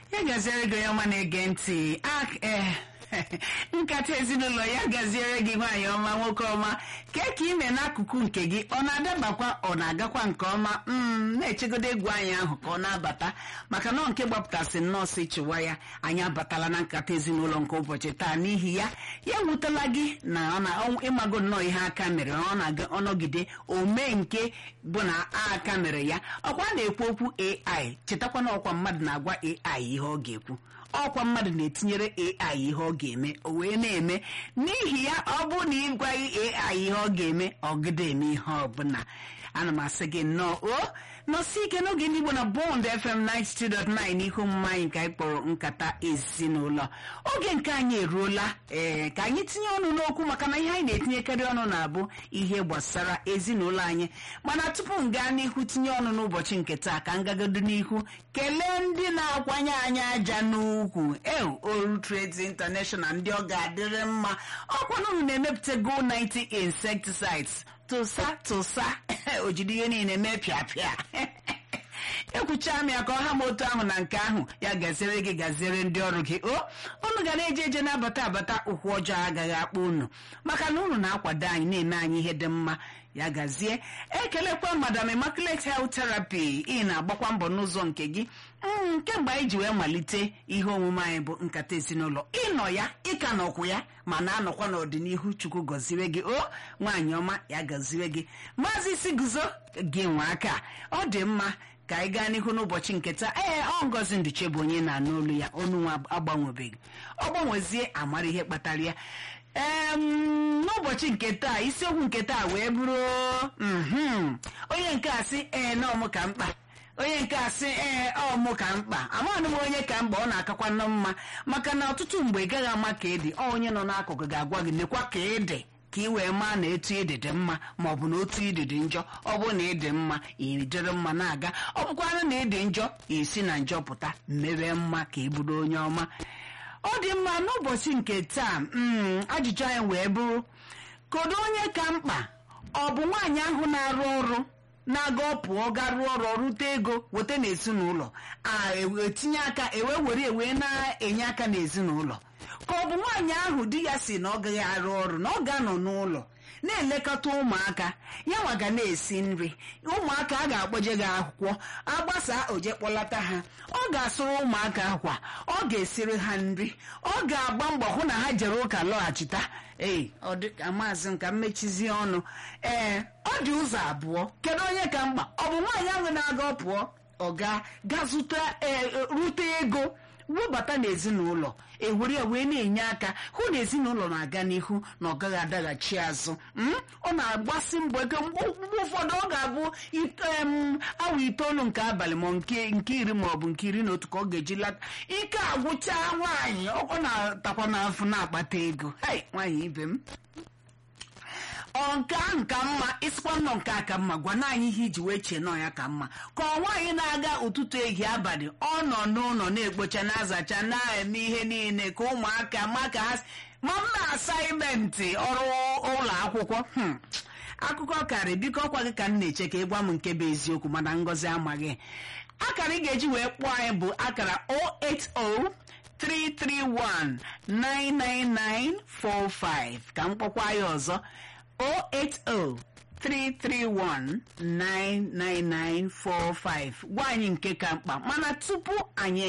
ya gaziere gị onye ọma na-ege ntị ak ee nkata ezinụlọ ya gaziere gị nwaanyị ọma nwoke ọma kee ka ime n'akụkụ nke gị ọ na-adabakwa ọ na-agakwa nke ọma mm na-echegodo egwu anyị ahụ ka ọ na-abata maka nọ nke gbapụtasị nọọsụ chịwa ya anyị abatala na nkata ezinụlọ nke ụbọchị taa n'ihi ya ya ewutela gị na ọ na ịmago nnọọ ihe aka mere ọ na-aga ọnọgide omee nke bụ na aka mere ya ọkwa na-ekwu okwu AI chetakwa na ọkwa mmadụ na-agwa AI ihe ọ ga-ekwu ọkwa mmadụ na-etinyere AI ihe ọ ga-eme o wee na-eme n'ihi ya ọ bụ na ịgwaghị AI ihe ọ ga-eme ọgịda eme ihe ọbụla ana m asị gị nnọọ o nọsi ike n'oge ndị Igbo na Bond FM 92.9 n'ihu omume anyị nke anyị kpọrọ nkata ezinụlọ oge nke anyị eruola ee ka anyị tinye ọnụ n'okwu maka na ihe anyị na-etinyekarị ọnụ na-abụ ihe gbasara ezinụlọ anyị mana tupu m gaa n'ihu tinye ọnụ n'ụbọchị nke taa ka m gagodo n'ihu kelee ndị na-akwanye anyị aja n'ukwu ew Oru Trades International ndị ọ ga-adịrị mma ọkwanụ na-emepụta Go 90 insecticides tụsa tụsa ojide ihe niile mee pịapịa ekwucha m ya ka ọ ha m otu ahụ na nke ahụ ya gaziere gị gaziere ndị ọrụ gị o unu ga na-eje eje na-abata abata ụkwụ ọjọọ agaghị akpọ unu maka na unu na-akwado anyị na-eme anyị ihe dị mma ya gazie ekelekwa madam immaculate health therapy ị na-agbakwa mbọ n'ụzọ nke gị kemgbe anyị ji wee malite ihe omume anyị bụ nkata ezinụlọ ịnọ ya ịka nọkwụ ya ma na-anọkwa n'ọdịnihu chukwu gọziwe gị o nwaanyị ọma ya gọziwe gị maazị isi guzo gị nwe aka ọ dị mma ka anyị gaa n'ihu n'ụbọchị nke taa ee ọ ngozi nduche bụ onye na-anụ olu ya onu nwa agbanwebeghị ọ gbanwezie amara ihe kpatara ya ee n'ụbọchị nke taa isiokwu nke taa wee bụrụ onye nke a sị ee nọọmụ ka mkpa onye nke a sị ee ọmụ ka mkpa amaghị m onye ka mkpa ọ na-akakwa nnọọ mma maka na ọtụtụ mgbe ị gaghị ama ka ịdị ọ onye nọ n'akụkụ ga-agwa gị nekwa ka ịdị ka ị wee maa na etu ịdị dị mma ma ọ bụ na otu ịdị dị njọ ọ bụ na ịdị mma ịdịrị mma na-aga ọ bụkwanụ na ịdị njọ isi na njọ pụta mmewe mma ka ị bụrụ onye ọma ọ dị mma n'ụbọchị nke taa ajụjụ anyị wee bụrụ kedu onye ka mkpa ọ bụ nwaanyị ahụ na-arụ ọrụ na-aga ọ pụọ ga rụọ ọrụ rute ego weta n'ezinụlọ etinye aka ewe were ewe na-enye aka n'ezinụlọ ka ọ bụ nwaanyị ahụ di ya si na ọ gaghị arụ ọrụ na ọ ga-anọ n'ụlọ na-elekọta ụmụaka ya nwa ga na-esi nri ụmụaka a ga-akpọje gị akwụkwọ agbasa oje kpọlata ha ọ ga-asụrụ ụmụaka akwa ọ ga-esiri ha nri ọ ga-agba mbọ hụ na ha jere ụka lọghachita ee ọ dị ka maazị nka mmechizie ọnụ ee ọ dị ụzọ abụọ kedu onye ka mkpa ọ bụ nwaanyị ahụ na-aga ọ pụọ ọ ga ga zụta rute ego webata n'ezinụlọ ewere wee na-enye aka hụ na ezinụlọ na-aga n'ihu na ọ gaghị adaghachi azụ ọ na-agbasi mbọ ego mgbe ụfọdụ ọ ga-abụ awa itoolu nke abalị ma nke iri ma ọ bụ nke iri na otu ka ọ ga-eji lata ike agwụcha nwaanyị ọ na-atakwa n'afọ na-akpata ego nwaanyị ibe m ọ nke ahụ ka mma ịsịkwa nnọọ nke a ka mma gwa na anyị ihe iji wee chee nọọ ya ka mma ka ọ nwaanyị na-aga ụtụtụ ehihie abalị ọ nọ n'ụlọ na-ekpocha na-azacha na-eme ihe niile ka ụmụaka ma ka ha ma mma asaịmentị ọrụ ụlọ akwụkwọ akụkọ karị biko ọkwa gị ka m na-eche ka ị gwa m nke bụ eziokwu mana ngọzi amaghị akara ị ga-eji wee kpọọ anyị bụ akara 080 331-99945 ka m kpọkwa ya ọzọ 080-331-99945 gwa anyị nke ka mkpa mana tupu anyị